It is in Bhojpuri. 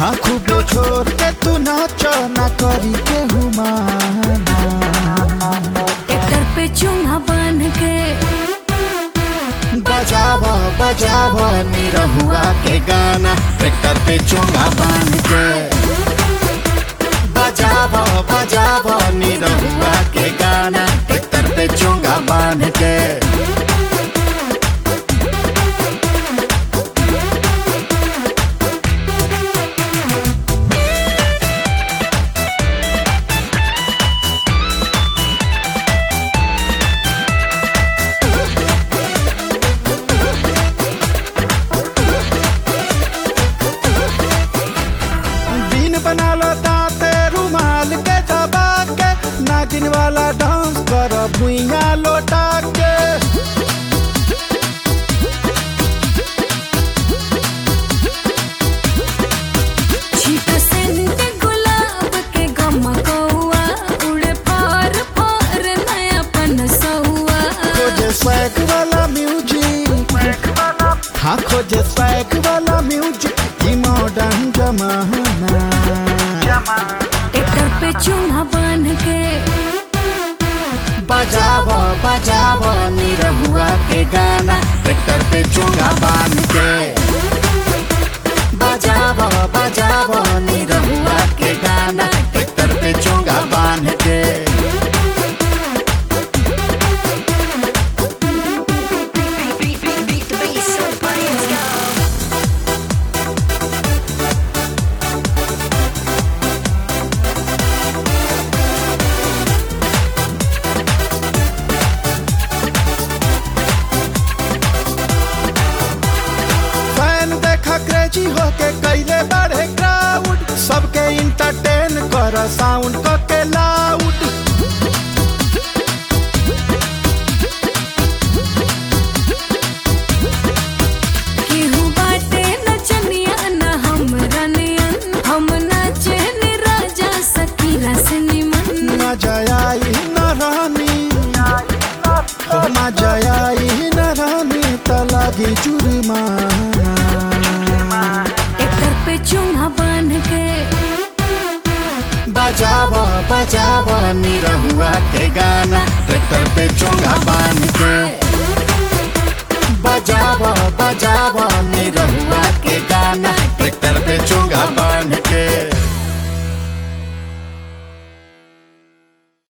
हाँ खूब छोड़ के तू नाच ना करी के हुमाना ट्रैक्टर पे चूल्हा बांध के बजाव बजाव निरहुआ के गाना ट्रैक्टर पे चोंगा बांध के बजाव बजाव निरहुआ के गाना ट्रैक्टर पे चोंगा बांध के दिन बना लो दाते रुमाल के दबा के नागिन वाला डांस कर भुइया लोटा के छीट सेंट गुलाब के गमकौआ उड़े फार फार नयापन सहुआ खोजे स्वैग वाला म्यूजिक हाँ खोजे स्वैग वाला म्यूजिक ई मॉडर्न जमाना ट्रैक्टर पे चूल्हा बांध के बजाव बजाव निरहुआ के गाना ट्रैक्टर पे चोंगा बांध के बजाव बजाव निरहुआ के गाना ट्रैक्टर पे चोंगा बांध के फैन देखा क्रेजी होके कैले बढ़े क्राउड सबके इंटरटेन कर साउंड क के लाउड केहू बाटे नचनिया न हम रनियन हम नाचे नि राजा सकीरा से निमन न जयाई न रानी हो न जयाई न रानी त लागी जुर्माना ट्रैक्टर पे चूल्हा बांध के बजाव बजाव निरहुआ के गाना ट्रैक्टर पे चोंगा बांध के